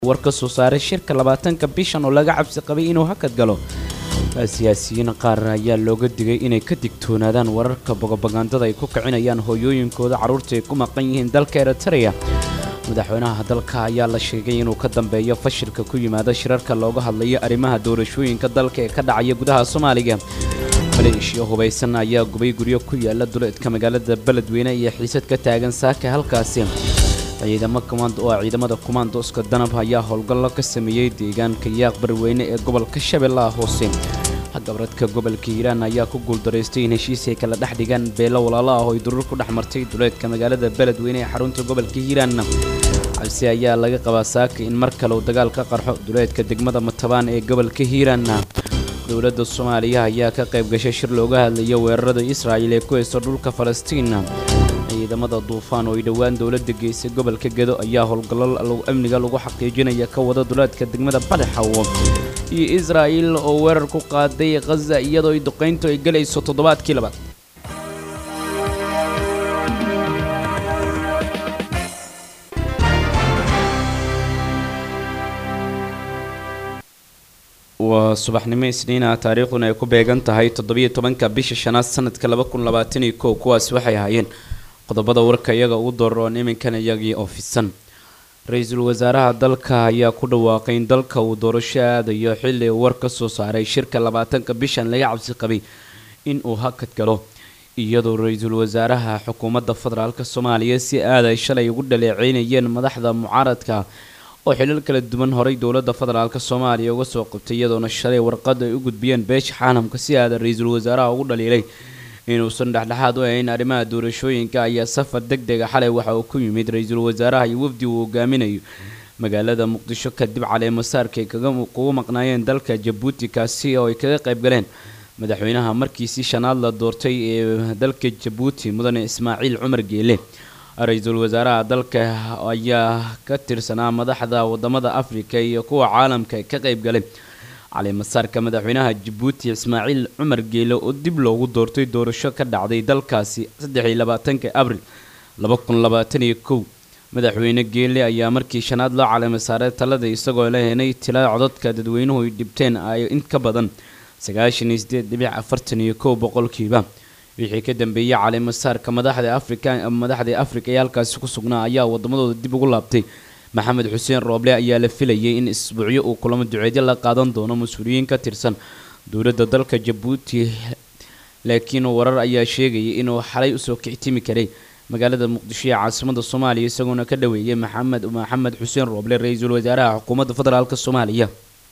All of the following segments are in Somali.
war ka soo saaray shirka labaatanka bishan oo laga cabsi qabay inuu hakad galo siyaasiyiin qaar ayaa looga digay inay ka digtoonaadaan wararka bogobagandada ay ku kicinayaan hooyooyinkooda carruurta ay ku maqan yihiin dalka eritrea madaxweynaha dalka ayaa la sheegay inuu ka dambeeyo fashilka ku yimaada shirarka looga hadlayo arrimaha doorashooyinka dalka ee ka dhacaya gudaha soomaaliga maleeshiya hubaysan ayaa gubay guryo ku yaala duleedka magaalada beledweyne iyo xiisad ka taagan saaka halkaasi ciidamo kumaand oo ciidamada kumaandooska danab ayaa howlgallo ka sameeyey deegaanka yaaq barweyne ee gobolka shabeellaha hoose gabradka gobolka hiiraan ayaa ku guuldaraystay in heshiis ay kala dhex dhigaan beelo walaalo ah oo ay durur ku dhex martay duleedka magaalada beledweyne ee xarunta gobolka hiiraan cabsi ayaa laga qabaa saaka in mar kale uu dagaal ka qarxo duleedka degmada matabaan ee gobolka hiiraan dowladda soomaaliya ayaa ka qayb gashay shir looga hadlayo weerarada israa'il ee ku haysto dhulka falastiin ciidamada duufaan oo ay dhowaan dowladda geysay gobolka gedo ayaa howlgallo amniga lagu xaqiijinaya ka wada duleedka degmada badaxawo iyo israa'il oo weerar ku qaaday khaza iyadoo ay duqayntu ay gelayso toddobaadkii labaad waa subaxnimo isniina taariikhduna ay ku beegan tahay toddobiyo tobanka bisha shanaad sanadka laba kun labaatan iyo kow kuwaasi waxay ahaayeen qodobada warka iyaga ugu doroon iminkan iyagii oo fidsan ra-iisul wasaaraha dalka ayaa ku dhawaaqay in dalka uu doorasho aadayo xilli uu war ka soo saaray shirka labaatanka bishan laga cabsi qabay in uu hakad galo iyadoo ra-iisul wasaaraha xukuumadda federaalk soomaaliya si aaday shalay ugu dhaleeceynayeen madaxda mucaaradka oo xilal kala duwan horay dowladda federaalk soomaaliya uga soo qabtay iyadoona shalay warqad ay u gudbiyeen beesha caalamka si aada ra-iisul wasaaraha ugu dhaliilay inuusan dhexdhexaad u ahayn arrimaha doorashooyinka ayaa safar deg dega xalay waxa uu ku yimid ra-iisul wasaaraha iyo wafdi uu hogaaminayo magaalada muqdisho kadib caleemasaarka ay kugu maqnaayeen dalka jabuuti kaasi oo ay kaga qayb galeen madaxweynaha markiisii shanaad la doortay ee dalka jabuuti mudane ismaaciil cumar geele ra-iisul wasaaraha dalka ayaa ka tirsanaa madaxda wadamada afrika iyo kuwa caalamka ka qayb galay caleemasaarka madaxweynaha jabuuti ismaaciil cumar geele oo dib loogu doortay doorasho ka dhacday dalkaasi saddexiyo labaatanka abril laba kun labaatan iyo kow madaxweyne geele ayaa markii shanaad loo caleemasaaray talada isagoo la henay tila codadka dadweynuhu ay dhibteen ay in ka badan sagaashan iyo sideed dhibic afartan iyo kow boqolkiiba wixii ka dambeeyey caleemasaarka madaxda afrika madaxda afrika ee halkaasi ku sugnaa ayaa wadamadooda dib ugu laabtay maxamed xuseen rooble ayaa la filayay in isbuucyo uu kulamo duceedyo la qaadan doono mas-uuliyiin ka tirsan dowladda dalka jabuuti laakiin warar ayaa sheegayay inuu xalay usoo kictimi karay magaalada muqdisho ee caasimada soomaaliya isagoona ka dhaweeyay maxamed maxamed xuseen rooble ra-iisul wasaaraha xukuumadda federaalk soomaaliya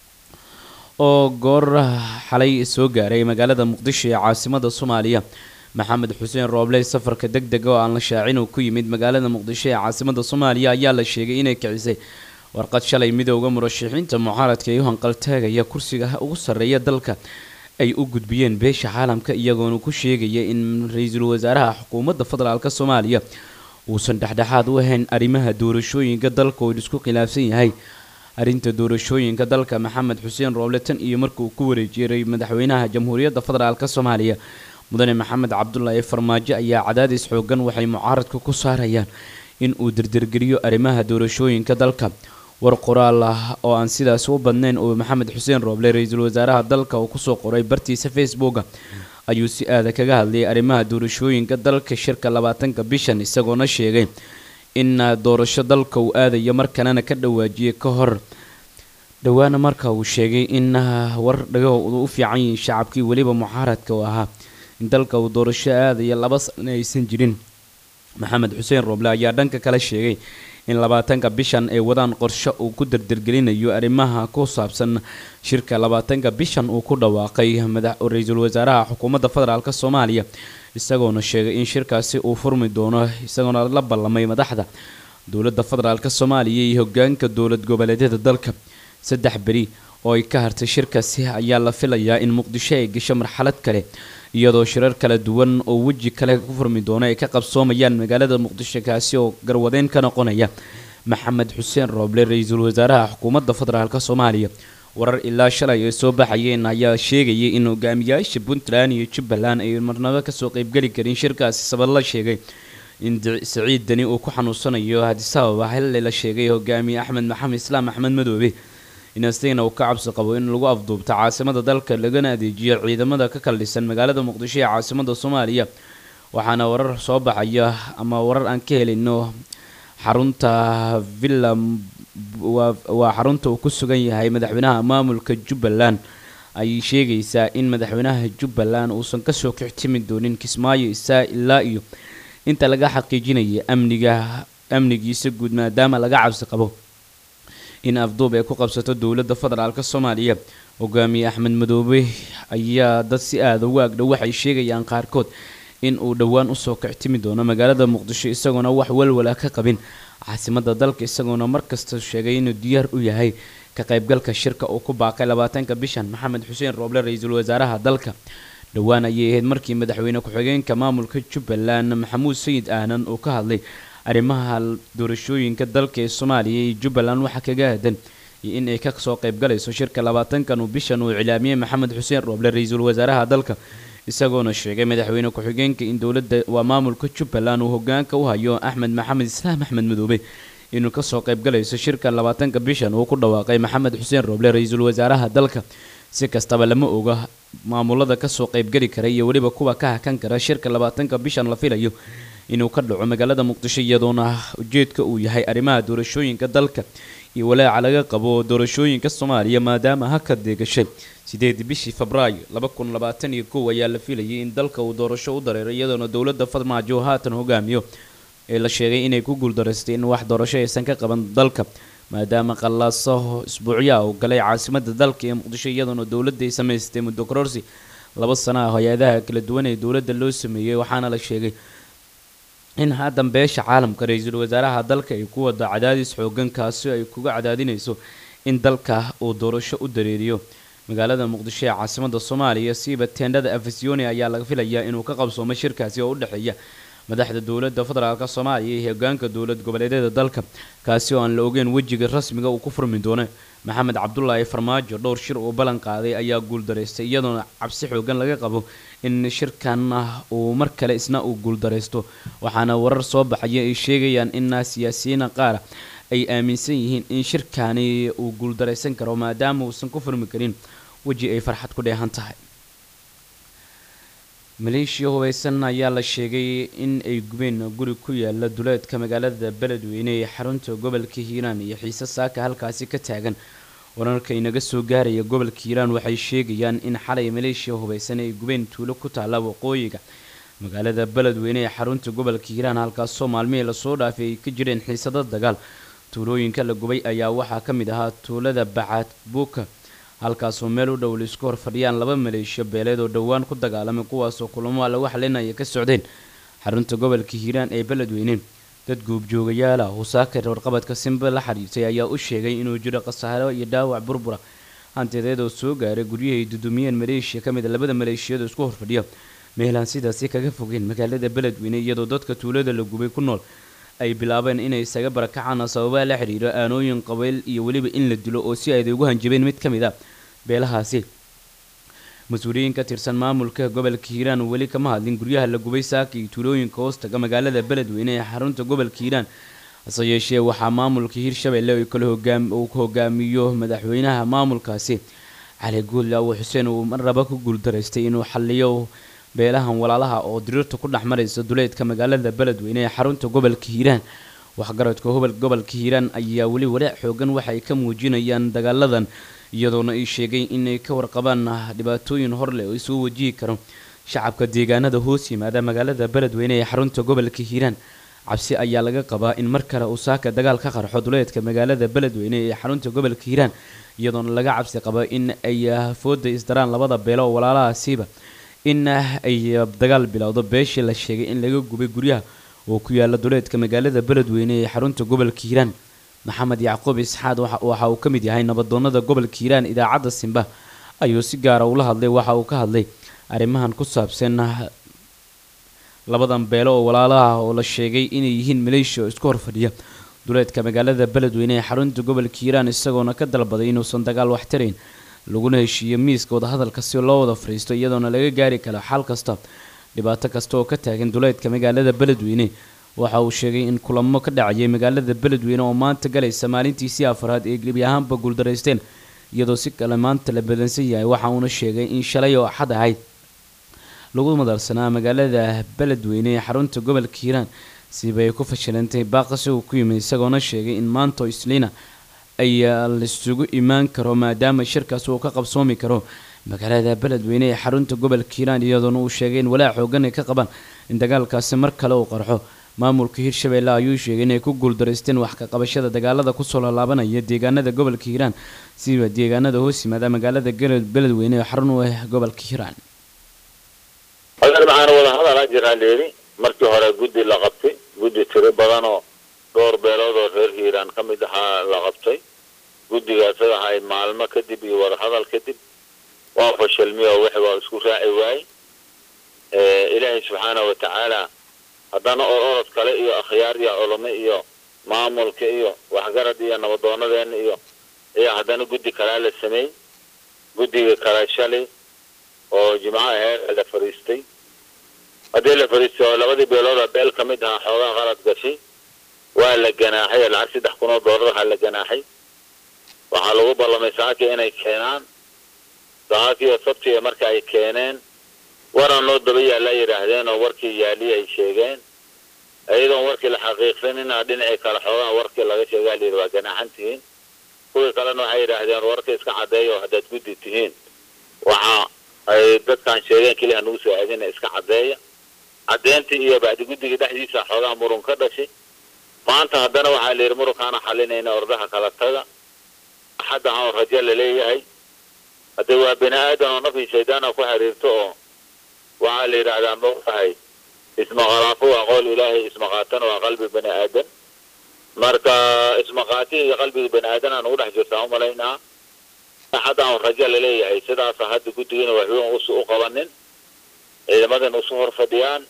oo goor xalay soo gaaray magaalada muqdisho ee caasimada soomaaliya maxamed xuseen rooble safarka deg dega oo aan la shaacin uu ku yimid magaalada muqdisho ee caasimada soomaaliya ayaa la sheegay inay kicisay warqad shalay midooda murashaxiinta mucaaradka ee u hanqaltaagaya kursiga ugu sarreeya dalka ay u gudbiyeen beesha caalamka iyagoona ku sheegaya in ra-iisul wasaaraha xukuumadda federaalk soomaaliya uusan dhexdhexaad u ahayn arrimaha doorashooyinka dalka oo isku khilaafsan yahay arrinta doorashooyinka dalka maxamed xuseen rooble tan iyo markii uu ku wareejiray madaxweynaha jamhuuriyadda federaalk soomaaliya mudane maxamed cabdulaahi farmaajo ayaa cadaadis xoogan waxay mucaaradka ku saarayaan in uu dirdirgeliyo arrimaha doorashooyinka dalka war qoraal ah oo aan sidaas u badnayn oo maxamed xuseen rooble ra-iisul wasaaraha dalka uu kusoo qoray bartiisa facebooka ayuu si aada kaga hadlayay arrimaha doorashooyinka dalka shirka labaatanka bishan isagoona sheegay in doorasho dalka uu aadayo markanana ka dhawaajiyay ka hor dhowaana marka uu sheegay in war dhagahoodu u fiican yihiin shacabkii weliba mucaaradka uu ahaa in dalka uu doorasho aadaya laba sana aysan jirin maxamed xuseen rooble ayaa dhanka kale sheegay in labaatanka bishan ay wadaan qorsho uu ku dardargelinayo arrimaha ku saabsan shirka labaatanka bishan uu ku dhawaaqay ra-iisul wasaaraha xukuumadda federaalk soomaaliya isagoona sheegay in shirkaasi uu furmi doono isagoona la ballamay madaxda dowladda federaalk soomaaliya iyo hogaanka dowlad goboleedyada dalka saddex beri oo ay ka hartay shirkaasi ayaa la filayaa in muqdisho ay gasho marxalad kale iyadoo shirar kala duwan oo weji kale ku furmi doono ay ka qabsoomayaan magaalada muqdisho kaasi oo garwadeen ka noqonaya maxamed xuseen rooble ra-iisul wasaaraha xukuumadda federaalk soomaaliya warar ilaa shalay ay soo baxayeen ayaa sheegayay in hogaamiyaasha puntland iyo jubbaland ay marnabo kasoo qeybgeli karin shirkaasi sabab la sheegay in saciid deni uu ku xanuunsanayo hadisababa xilli la sheegay hogaamiye axmed maxamed islaam axmed madoobe in astigana uu ka cabsi qabo in lagu afduubto caasimada dalka lagana adeejiyo ciidamada ka kaldhisan magaalada muqdisho ee caasimada soomaaliya waxaana warar soo baxaya ama warar aan ka helino xarunta villa waa xarunta uu ku sugan yahay madaxweynaha maamulka jubbaland ay sheegaysaa in madaxweynaha jubbaland uusan kasoo kixtimi doonin kismaayo isaa ilaa iyo inta laga xaqiijinaya amniga amnigiisa guud maadaama laga cabsi qabo in afduub ay ku qabsato dowladda federaalk soomaaliya hogaamiye axmed madoobe ayaa dad si aada ugu agdhow waxay sheegayaan qaarkood in uu dhowaan usoo kictimi doono magaalada muqdisho isagoona wax walwala ka qabin caasimada dalka isagoona markasta sheegay inuu diyaar u yahay ka qaybgalka shirka uu ku baaqay labaatanka bishan maxamed xuseen rooble ra-iisul wasaaraha dalka dhowaan ayay ahayd markii madaxweyne ku-xigeenka maamulka jubbaland maxamuud sayid aanan uu ka hadlay arrimaha doorashooyinka dalka ee soomaaliya iyo jubbaland waxaa kaga aadan iyo in ay kasoo qaybgalayso shirka labaatankan uu bishan uu iclaamiyey maxamed xuseen rooble ra-iisul wasaaraha dalka isagoona sheegay madaxweyne ku-xigeenka in dowladda waa maamulka jubbaland uu hogaanka u hayo axmed maxamed islaam axmed madoobe inuu kasoo qaybgalayso shirka labaatanka bishan uu ku dhawaaqay maxamed xuseen rooble ra-iisul wasaaraha dalka si kastaba lama oga maamulada kasoo qaybgeli kara iyo weliba kuwa ka hakan kara shirka labaatanka bishan la filayo inuu ka dhaco magaalada muqdisho iyadoona ujeedka uu yahay arrimaha doorashooyinka dalka iyo walaaca laga qabo doorashooyinka soomaaliya maadaama haka deegashay sideedii bishii febraayo laba kun labaatan iyo kow ayaa la filayay in dalka uu doorasho u dareero iyadoona dowladda farmaajo haatan hogaamiyo ee la sheegay inay ku guuldareystay in wax doorasho aysan ka qaban dalka maadaama qallaaso isbuucyaha uu galay caasimada dalka ee muqdisho iyadoona dowladda ay samaystay muddo kororsi laba sana ah hay-adaha kala duwan ee dowladda loo sameeyey waxaana la sheegay in haatan beesha caalamka ra-iisul wasaaraha dalka ay ku wada cadaadis xoogan kaasi ay kuga cadaadinayso in dalka uu doorasho u dareeriyo magaalada muqdisho ee caasimada soomaaliya siiba teendhada afasioni ayaa laga filayaa inuu ka qabsoomo shirkaasi oo u dhexeeya madaxda dowladda federaalk soomaaliya iyo hogaanka dowlad goboleedyada dalka kaasi oo aan la ogeyn wejiga rasmiga uu ku furmi doono maxamed cabdulaahi farmaajo dhowr shir uu ballan qaaday ayaa guuldareystay iyadoona cabsi xoogan laga qabo in shirkan uu mar kale isna uu guuldareysto waxaana warar soo baxaya ay sheegayaan in siyaasiyiina qaara ay aaminsan yihiin in shirkani uu guuldareysan karo maadaama uusan ku furmi karin weji ay farxad ku dheehan tahay maleeshiya hubeysan ayaa la sheegay in ay gubeen guri ku yaala duleedka magaalada beledweyne ee xarunta gobolka hiiraan iyo xiise saaka halkaasi ka taagan wararka inaga soo gaaraya gobolka hiiraan waxay sheegayaan in xalay maleeshiya hubeysan ay gubeen tuulo ku taalla waqooyiga magaalada beledweyne ee xarunta gobolka hiiraan halkaasoo maalmihii lasoo dhaafay ay ka jireen xiisado dagaal tuulooyinka la gubay ayaa waxaa ka mid ahaa tuulada bacaad buuka halkaasoo meel u dhow laisku hor fadhiyaan laba maleeshiyo beeleed oo dhowaan ku dagaalamay kuwaasoo kulamo lagu xalinaya ka socdeen xarunta gobolka hiiraan ee beledweyne dad guubjoogayaal ah husaakar warqabadka simbe la xiriirtay ayaa u sheegay inuu jiro khasaaro iyo dhaawac burbura hantideed oo soo gaaray guryahay dudumiyeen maleeshiya ka mid a labada maleeshiyada isku horfadhiya meelaan sidaasi kaga fogeen magaalada beledweyne iyadoo dadka tuulada la gubay ku nool ay bilaabeen inay isaga barakacaan sababaa la xiriiro aanooyin qabeyl iyo weliba in la dilo oo si ayday ugu hanjabeen mid ka mid a beelahaasi mas-uuliyiin ka tirsan maamulka gobolka hiiraan weli kama hadlin guryaha la gubay saaka iyo tuulooyinka hoostaga magaalada beledweyne ee xarunta gobolka hiiraan hase yeeshee waxaa maamulka hiirshabelle uu hogaamiyo madaxweynaha maamulkaasi cali guudle awo xuseen uu marnaba ku guuldaraystay inuu xaliyo beelahan walaalaha oo diriirta ku dhex maraysa duleedka magaalada beledweyne ee xarunta gobolka hiiraan waxgaradka gobolka hiiraan ayaa weli walaac xoogan waxay ka muujinayaan dagaaladan iyadoona ay sheegay inay ka warqabaan dhibaatooyin horleh oo isuu wajihi karo shacabka deegaanada hoos yimaada magaalada beledweyne ee xarunta gobolka hiiraan cabsi ayaa laga qabaa in mar kale uu saaka dagaal ka qarxo duleedka magaalada beledweyne ee xarunta gobolka hiiraan iyadoona laga cabsi qaba in ay fooda isdaraan labada beelo oo walaalahaasiiba in ay dagaal bilowdo beeshii la sheegay in laga gubay guryaha oo ku yaala duleedka magaalada beledweyne ee xarunta gobolka hiiraan maxamed yacquub isxaad waxa uu ka mid yahay nabadoonada gobolka hiiraan idaacadda simba ayuu si gaara ula hadlay waxa uu ka hadlay arrimahan ku saabsan labadan beelo oo walaalaha oo la sheegay inay yihiin maleeshiya oo isku horfadhiya duleedka magaalada beledweyne ee xarunta gobolka hiiraan isagoona ka dalbaday inuusan dagaal wax tarayn laguna heshiiyo miiska wadahadalka si loo wada fadhiisto iyadoona laga gaari karo xal kasta dhibaato kasta oo ka taagan duleedka magaalada beledweyne waxa uu sheegay in kulamo ka dhacayay magaalada beledweyne oo maanta galaysa maalintiisii afraad ee gebi ahaanba guuldaraysteen iyadoo si kale maanta la badansan yahay waxa uuna sheegay in shalay oo axad ahayd lagu madalsanaa magaalada beledweyne ee xarunta gobolka hiiraan siba ay ku fashilantay baaqasi uu ku yimid isagoona sheegay in maanta oo isliina ay laisugu imaan karo maadaama shirkaas uu ka qabsoomi karo magaalada beledweyne ee xarunta gobolka hiiraan iyadoona uu sheegay in walaac xoogan ay ka qabaan in dagaalkaasi mar kale uu qarxo maamulka hirshabeelle ayuu sheegay inay ku guuldaraysteen wax ka qabashada dagaalada kusoo laalaabanaya deegaanada gobolka hiiraan siba deegaanada hoos yimaada magaalada beledweyne ee xarun u ah gobolka hiiraan adeer maxaana wada hadalaa jiraan dheeri markii hore guddi la qabtay guddi tiro badan oo dhowr beelood oo reer hiiraan ka mid ahaa la qabtay guddigaas ahay maalmo kadib iyo wadahadal kadib waa fashilmiy oo wixi waa isku raaci waayey ilaahay subxaana wa tacaala haddana oo orod kale iyo akhyaar iyo culamo iyo maamulka iyo waxgarad iyo nabadoonadeena iyo iyo haddana guddi kalaa la sameeyey guddiga kale shalay oo jimco aheed la fariistay haddii la fariistay oo labadii beelooda beel ka mid ahaa xoogaa qalad gashay waa la ganaaxay lacag saddex kun oo doolar waxaa la ganaaxay waxaa lagu ballamay saaki inay keenaan saaki oo sabtiga marka ay keeneen waraan loo daba yaalla yidhaahdeen oo warkii yaaliyi ay sheegeen iyadoon warkii la xaqiiqsanina dhinacii kale xoogaa warkii laga sheegaa layidhi waa ganaaxan tihiin kuwii kalena waxay yidhaahdeen warka iska caddeeya oo haddaad guddi tihiin waxa ay dadkan sheegeen keliya nagu soo aadina iska caddeeya caddeyntii iyo bacdi guddiga dhexdiisa xoogaa murun ka dhashay maanta haddana waxaa la yidhi murunkaana xalinayna ordaha kala taga axadda aan rajo laleeyahay haddee waa bini aadan oo nafii shaydaana ku xiriirto oo waxaa la yidhaahdaa maogahay ismaqalaafo waa qowl ilaahay ismaqaatana waa qalbi bani aadan marka ismaqaatiin iyo qalbiga bani aadan aan ugu dhex jirtaa umalaynaa axadda aan rajo laleeyahay sidaasa hadda guddigina waxban usu u qabanin ciidamadan usu hor fadhiyaan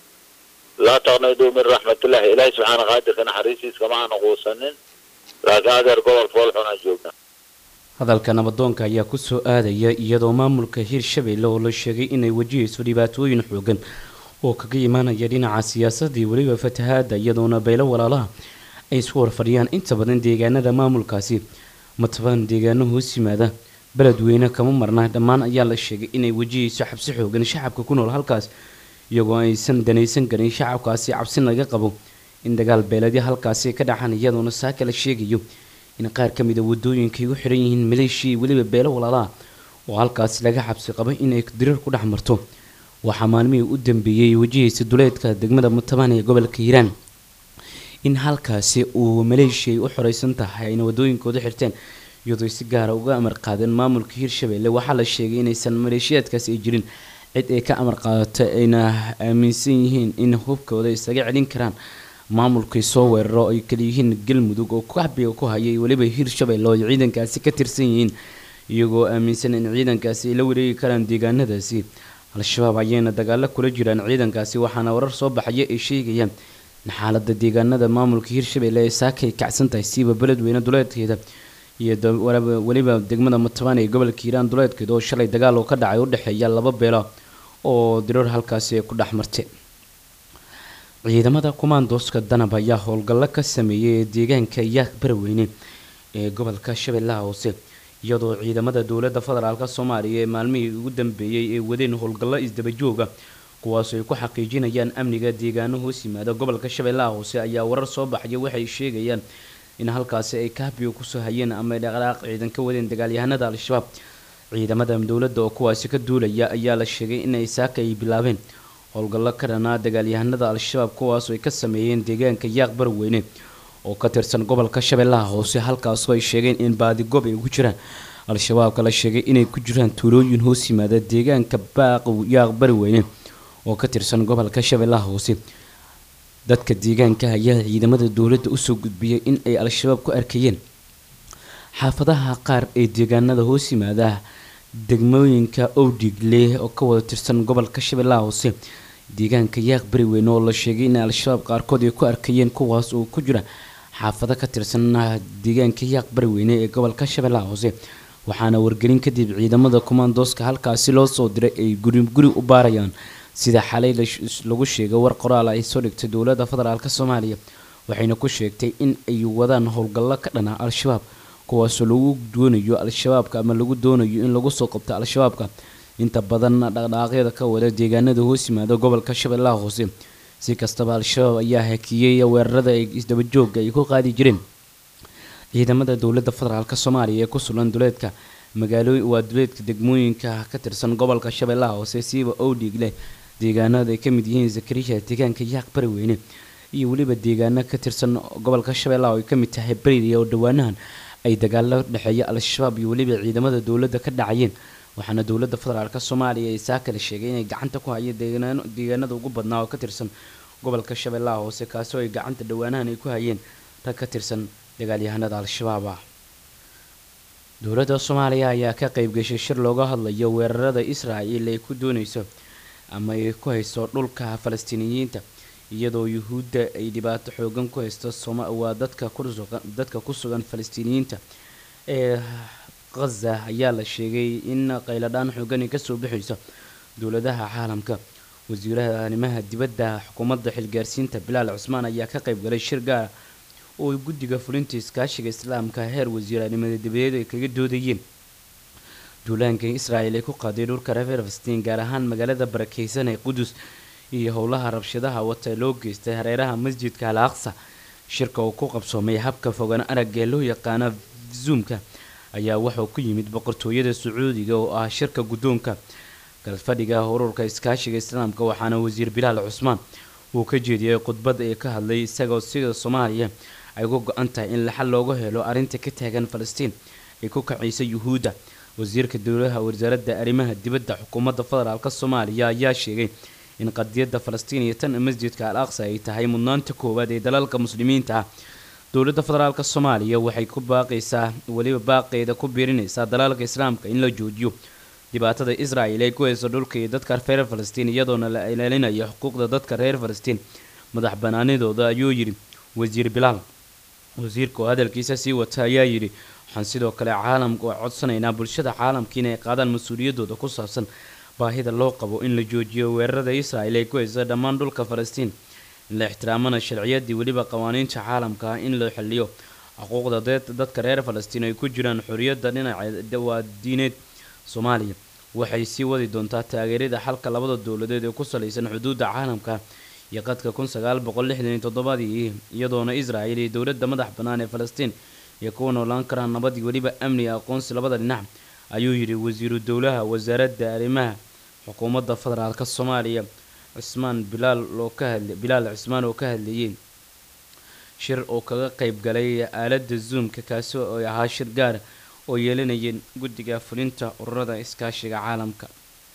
laa taqniduu min raxmatillahi ilaahay subxaana qaadirka naxariistiis kama aana quusanin laakiin adeer gobol foolxun aan joognaa hadalka nabadoonka ayaa kusoo aadaya iyadoo maamulka hirshabeelle oo la sheegay inay wajihayso dhibaatooyin xoogan oo kaga imaanaya dhinaca siyaasadii weliba fatahaada iyadoona beelo walaalaha ay isku horfadhiyaan inta badan deegaanada maamulkaasi matabaan deegaano hoos yimaada beledweyne kama marna dhammaan ayaa la sheegay inay wajihayso xabsi xoogan shacabka ku nool halkaas iyagoo aysan danaysan karin shacabkaasi cabsi laga qabo in dagaal beeledya halkaasi ka dhaxan iyadoona saaka la sheegayo in qaar ka mid a wadooyinka ay u xiran yihiin maleeshiya weliba beelo walaalaha oo halkaasi laga xabsi qabo inay dirar ku dhex marto waxaa maalmihii u dambeeyey wajihaysa duleedka degmada mutabaan ee gobolka hiiraan in halkaasi uu maleeshiya ay u xoreysan tahay ayna wadooyinkooda xirteen iyadoo si gaara uga amar qaadeen maamulka hiirshabeelle waxaa la sheegay inaysan maleeshiyaadkaasi ay jirin cid ay ka amar qaadato ayna aaminsan yihiin in hubkooda isaga celin karaan maamulkay soo weeraro ay kaliyihiin galmudug oo kaxbiga ku hayay weliba hiirshabeelle oo ay ciidankaasi ka tirsan yihiin iyagoo aaminsan in ciidankaasi ay la wareegi karaan deegaanadaasi al-shabaab ayayna dagaalo kula jiraan ciidankaasi waxaana warar soo baxaya ay sheegayaan in xaalada deegaanada maamulka hiirshabeelle ay saakay kacsan tahay siiba beledweyne duleedkeeda iyo weliba degmada mutabaan ee gobolka hiiraan duleedkeeda oo shalay dagaal oo ka dhacay u dhexeeya laba beelo oo dirar halkaasi ay ku dhex martay ciidamada kumaandooska danab ayaa howlgallo ka sameeyay ee deegaanka yaaq baraweyne ee gobolka shabeellaha hoose iyadoo ciidamada dowladda federaalk soomaaliya ee maalmihii ugu dambeeyey ay wadeen howlgallo isdabajooga kuwaasoo ay ku xaqiijinayaan amniga deegaano hoos yimaada gobolka shabeellaha hoose ayaa warar soo baxaya waxay sheegayaan in halkaasi ay kaabiga kusoo hayeen ama dhaqdhaaq ciidan ka wadeen dagaalyahanada al-shabaab ciidamada dowladda oo kuwaasi ka duulaya ayaa la sheegay inay saaka ay bilaabeen howlgallo ka dhanaa dagaalyahanada al-shabaab kuwaasoo ay ka sameeyeen deegaanka yaaq barweyne oo ka tirsan gobolka shabeellaha hoose halkaasoo ay sheegeen in baadigoob ay ku jiraan al-shabaabka la sheegay inay ku jiraan tuulooyin hoos yimaada deegaanka baaq yaaq barweyne oo ka tirsan gobolka shabeellaha hoose dadka deegaanka ayaa ciidamada dowladda usoo gudbiyay in ay al-shabaab ku arkayeen xaafadaha qaar ee deegaanada hoos yimaada degmooyinka owdhigle oo ka wada tirsan gobolka shabeellaha hoose deegaanka yaaq bariweyne oo la sheegay in al-shabaab qaarkood ay ku arkayeen kuwaas oo ku jira xaafado ka tirsan deegaanka yaaq bariweyne ee gobolka shabeellaha hoose waxaana wargelin kadib ciidamada kumaandooska halkaasi loo soo diray ay guri guri u baarayaan sida xalay lagu sheegay war qoraal ay soo dhigtay dowladda federaalk soomaaliya waxayna ku sheegtay in ay wadaan howlgallo ka dhana al-shabaab kuwaasoo lagu doonayo al-shabaabka ama lagu doonayo in lagu soo qabto al-shabaabka inta badan dhaqdhaaqyada ka wada deegaanada hoos yimaada gobolka shabeellaha hoose si kastaba al-shabaab ayaa hakiyey weerarada ay isdabajooga ay ku qaadi jireen ciidamada dowladda federaalk soomaaliya ee ku sugan duleedka magaalo waa duleedka degmooyinka ka tirsan gobolka shabeellaha hoose siiba owdhig leh deegaanada ay ka mid yihiin zakariya deegaanka yaaq bariweyne iyo weliba deegaano ka tirsan gobolka shabeellaha oo ay ka mid tahay bariria oo dhowaanahan ay dagaalo dhexeeya al-shabaab iyo weliba ciidamada dowladda ka dhacayeen waxaana dowladda federaalk soomaaliya ay saa kale sheegay inay gacanta ku hayeen deegaanada ugu badnaa oo ka tirsan gobolka shabeellaha hoose kaasoo ay gacanta dhowaanahan ay ku hayeen rag ka tirsan dagaalyahanada al-shabaab ah dowladda soomaaliya ayaa ka qeybgashay shir looga hadlayo weerarada israa'il ay ku dooneyso ama ay ku hayso dhulka falastiiniyiinta iyadoo yuhuudda ay dhibaato xoogan ku haysto waa dadka dadka ku sugan falastiiniyiinta ee khaza ayaa la sheegay in qayladhaan xoogani kasoo bixayso dowladaha caalamka wasiiraha arrimaha dibadda xukuumadda xilgaarsiinta bilaal cusmaan ayaa ka qeyb galay shir gaara oo ay guddiga fulinta iskaashiga islaamka heer wasiiranimada dibadeed ay kaga doodayeen duulaanka israa'il ay ku qaaday dhulka reer falastiin gaar ahaan magaalada barakeysan ee qudus iyo howlaha rabshadaha wata loo geystay hareeraha masjidka al aqsa shirka uu ku qabsoomay habka fogan arag ee loo yaqaano zoomka ayaa wuxuu ku yimid boqortooyada sacuudiga oo ah shirka guddoonka galfadhiga ururka iskaashiga islaamka waxaana wasiir bilaal cusmaan uu ka jeediyey khudbad ee ka hadlay isagoo sida soomaaliya ay ku go-an tahay in laxal looga helo arrinta ka taagan falastiin ay ku kacaysa yuhuudda wasiirka dowlaha wasaaradda arrimaha dibadda xukuumadda federaalk soomaaliya ayaa sheegay in qadiyadda falastiin iyo tan masjidka al aqsa ay tahay mudnaanta koowaad ee dalalka muslimiinta ah dowladda federaalk soomaaliya waxay ku baaqaysaa weliba baaqeeda ku biirinaysaa dalalka islaamka in la joojiyo dhibaatada israa'il ay ku hayso dhulka iyo dadka reer falastiin iyadoona la ilaalinayo xuquuqda dadka reer falastiin madax banaanidooda ayuu yidhi wasiir bilaal wasiirka oo hadalkiisa sii wata ayaa yidhi waxaan sidoo kale caalamka oo codsanaynaa bulshada caalamka inay qaadaan mas-uuliyaddooda ku saabsan baahida loo qabo in la joojiyo weerarada israa'il ay ku hayso dhammaan dhulka falastiin in la ixtiraamana sharciyaddii weliba qawaaniinta caalamka ah in la xiliyo xuquuqda dadka reer falastiin ay ku jiraan xorriyadda dhinaca waa diineed soomaaliya waxay sii wadi doontaa taageerada xalka labada dowladeed ee ku salaysan xuduudda caalamka iyo qadka kun sagaal boqol lixdan iyo toddobadii iyadoona israa'il iyo dowladda madax bannaan ee falastiin iyo kuwa noolaan karaan nabadii weliba amniga aqoonsi labada dhinac ayuu yidhi wasiiru dowlaha wasaaradda arrimaha xukuumadda federaalk soomaaliya cismaan bilaal oo ka hadla bilaal cismaan oo ka hadlayay shir oo kaga qeyb galay aaladda zoomka kaasi oo ahaa shir gaara oo yeelanayeen guddiga fulinta ururada iskaashiga caalamka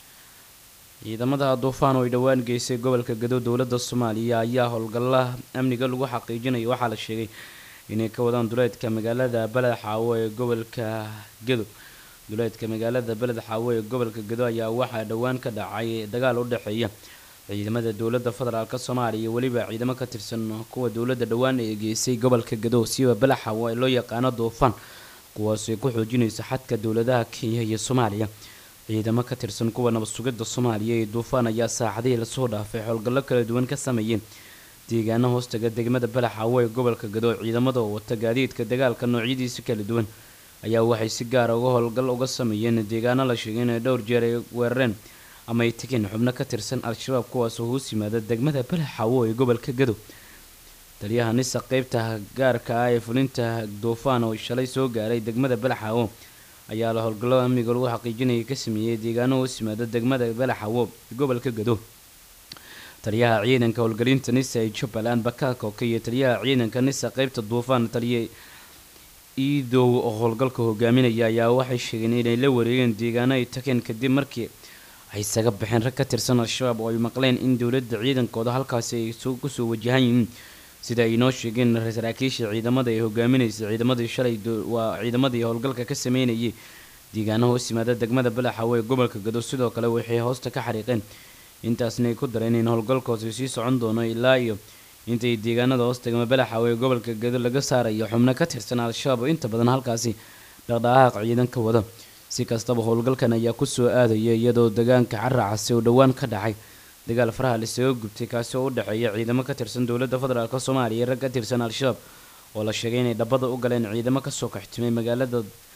ciidamada duufaan oo ay dhowaan geysay gobolka gado dowladda soomaaliya ayaa howlgalaha amniga lagu xaqiijinaya waxaa la sheegay inay ka wadaan duleedka magaalada beled xaawo ee gobolka gado duleedka magaalada beled xaawo ee gobolka gado ayaa waxaa dhowaan ka dhacay dagaal u dhexeeya ciidamada dowladda federaalk soomaaliya iyo weliba ciidamo ka tirsan kuwa dowladda dhowaan ee geysay gobolka gado siiba beled xaawo ee loo yaqaano duufaan kuwaasay ku xoojinaysa xadka dowladaha kenya iyo soomaaliya ciidamo ka tirsan kuwa nabad sugidda soomaaliya ee duufaan ayaa saacadihii lasoo dhaafay howlgallo kala duwan ka sameeyeen deegaano hoostaga degmada balax xaawo ee gobolka gado ciidamada oo wata gaadiidka dagaalka noocyadiisa kala duwan ayaa waxay si gaara uga howlgal uga sameeyeen deegaano la sheegay inay dhowr jeer ay weerareen ama ay tegeen xubno ka tirsan al-shabaab kuwaasoo hoos yimaada degmada balax xaawo ee gobolka gado taliyaha nisa qeybta gaarka ah ee fulinta duufaan oo shalay soo gaaray degmada balaxaawo ayaa la howlgallada amniga lagu xaqiijinaya ka sameeyey deegaano hoos yimaada degmada balaxaawo gobolka gado taliyaha ciidanka howlgelinta nisa ee jubbaland bakaakoka iyo taliyaha ciidanka nisa qeybta duufaan taliya iidow oo howlgalka hogaaminaya ayaa waxay sheegeen inay la wareegeen deegaano ay tageen kadib markii ay isaga baxeen rag ka tirsan al-shabaab oo ay maqleen in dowladda ciidankooda halkaasi ay kusoo wajahan yihiin sida ay inoo sheegeen saraakiisha ciidamada ee hogaaminaysa ciidamadii shalay waa ciidamadii howlgalka ka sameynayay deegaano hoos yimaada degmada balaxawo ee gobolka gado sidoo kale waxay hoosta ka xariiqeen intaasna ay ku dareen in howlgalkoosi sii socon doono ilaa iyo intay deegaanada hoos degma balaxawo ee gobolka gado laga saarayo xubno ka tirsan al-shabaab oo inta badan halkaasi dhaqdhaqaaq ciidan ka wada si kastaba howlgalkan ayaa kusoo aadaya iyadoo deegaanka caracasi oo dhowaan ka dhacay dagaal faraha lasaga gubtay kaasi oo u dhexeeya ciidamo ka tirsan dowladda federaalk soomaaliya iyo rag ka tirsan al-shabaab oo la sheegay inay dhabada u galeen ciidamo kasoo kaxtimay magaalada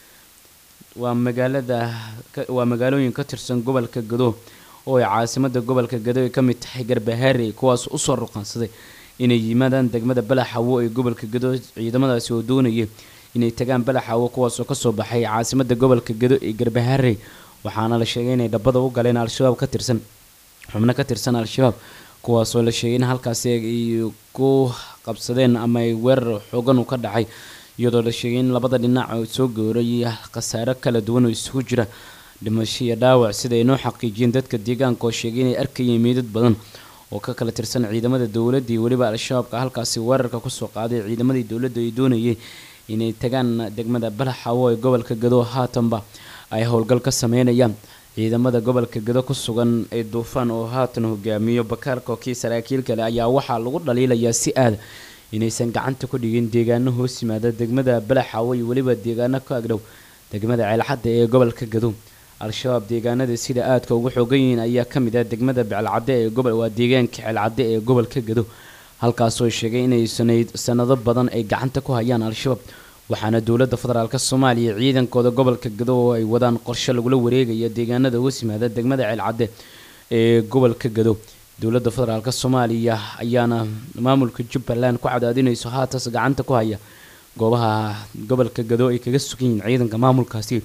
waa magaalada waa magaalooyin ka tirsan gobolka gado oo ay caasimada gobolka gado ay ka mid tahay garbahaarey kuwaas usoo ruqansaday inay yimaadaan degmada balaxawo ee gobolka gado ciidamadaasi oo doonaya inay tagaan balaxawo kuwaasoo kasoo baxay caasimada gobolka gado ee garbahaarey waxaana la sheegay inay dhabada u galeen al-shabaab ka tirsan xubno ka tirsan al-shabaab kuwaasoo la sheegay in halkaasi ay ku qabsadeen ama ay weerar xoogan u ka dhacay iyadoo la sheegay in labada dhinac oo soo gowray khasaaro kala duwan oo isugu jira dhimasho iyo dhaawac sida ay noo xaqiijiyeen dadka deegaanka oo sheegay inay arkayeen meydad badan oo ka kala tirsan ciidamada dowladda iyo weliba al-shabaabka halkaasi weerarka kusoo qaaday ciidamadii dowladda ay doonayay inay tagaan degmada balaxawo ee gobolka gado haatanba ay howlgal ka sameynayaan ciidamada gobolka gado ku sugan ee duufaan oo haatan hogaamiyo bakaarka kii saraakiil kale ayaa waxaa lagu dhaliilayaa si aada inaysan gacanta ku dhigin deegaano hoos yimaada degmada balaxawo iyo weliba deegaano ka agdhow degmada ceelxadda ee gobolka gado al-shabaab deegaanada sida aadka ugu xoogan yihiin ayaa ka mid ah degmada becalcadde ee gobol waa deegaanka ceelcadde ee gobolka gado halkaasoo sheegay inay sanado badan ay gacanta ku hayaan al-shabaab waxaana dowladda federaalk soomaaliya ciidankooda gobolka gado oo ay wadaan qorshe lagula wareegaya deegaanada hoos yimaada degmada ceelcadde ee gobolka gado dowladda federaalk soomaaliya ayaana maamulka jubbaland ku cadaadinayso haatas gacanta ku haya goobaha gobolka gado ay kaga sugan yihiin ciidanka maamulkaasi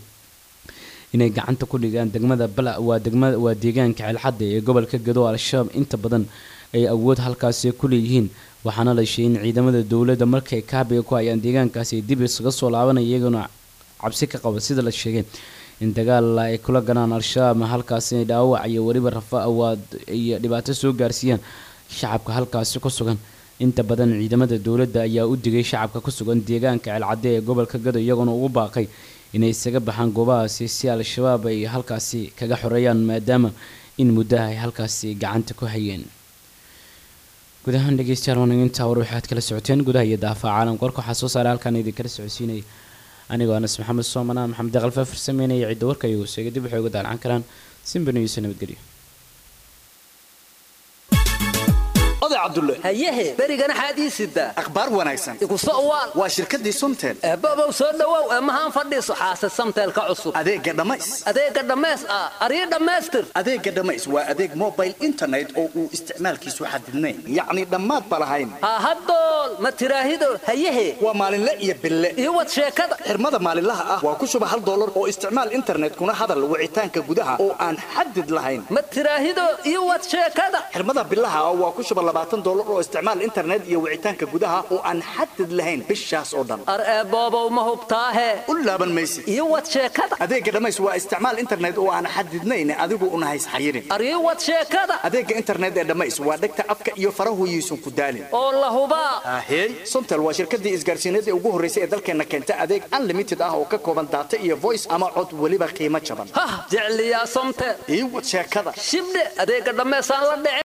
inay gacanta ku dhigaan degmada bala waa degmada waa deegaanka ceelxadda ee gobolka gado al-shabaab inta badan ay awood halkaasi ku leeyihiin waxaana la sheegay in ciidamada dowladda markay kaabiga ku hayaan deegaankaasi ay dib isaga soo laabanaya iyaguna cabsi ka qaba sida la sheegay in dagaal ay kula galaan al-shabaab halkaasi inay dhaawac iyo weliba rafawaad iyo dhibaato soo gaarsiiyaan shacabka halkaasi ku sugan inta badan ciidamada dowladda ayaa u digay shacabka ku sugan deegaanka ceelcadde ee gobolka gado iyagoona ugu baaqay inay isaga baxaan goobahaasi si al-shabaab ay halkaasi kaga xoreeyaan maadaama in muddaha ay halkaasi gacanta ku hayeen guud ahaan dhegeystayaal wanaginta war waxaad kala socoteen gudaha iyo daafaca caalamka warka waxaa soo saaray halkaan idinkala socodsiinaya anigoo anas maxamed soomanaan maxamed deqalfa farsameynaya cidda warka iyagu sheegay dib waxay uga daalcan karaan simbaniisa nabadgelyo cabdulle hayehe berigana xaadii sidaa akhbaar wanaagsan iguso uwaal waa shirkaddii somtel eebobow soo dhowow eemahaan fadhiiso xaase samteelka cusub adeegga dhammays adeegga dhammays ah arii dhammaystir adeegga dhammays waa adeeg mobile internet oo uu isticmaalkiisu xadidnayn yacni dhammaad ba lahayn hahadool ma tiraahido hayehe waa maalinle iyo bille iyo wad sheekada xirmada maalinlaha ah waa ku shuba hal dollar oo isticmaal internetkuna hadal wicitaanka gudaha oo aan xadid lahayn ma tiraahido iyo wad sheekada xirmada bilaha ah waa ku shuba labaatan dollar oo isticmaal internet iyo wicitaanka gudaha oo aan xadid lahayn bishaas oo dhan ar eeboobow ma hubtaahe u laaban maysi iyo wad sheekada adeegga dhammays waa isticmaal internet oo aan xadidnayn adigu una hays xayirin ar iyo wad sheekada adeegga internet ee dhammays waa dhegta afka iyo farahoyiisun ku daalin oo la hubaa ahey somtel waa shirkadii isgaarsiineed ee ugu horraysay ee dalkeenna keenta adeeg unlimited ah oo ka kooban daata iyo voice ama cod weliba qiimo jaban hah jecliyaa somtel ii wad sheekada shibdhe adeegga dhammaysaan la dhici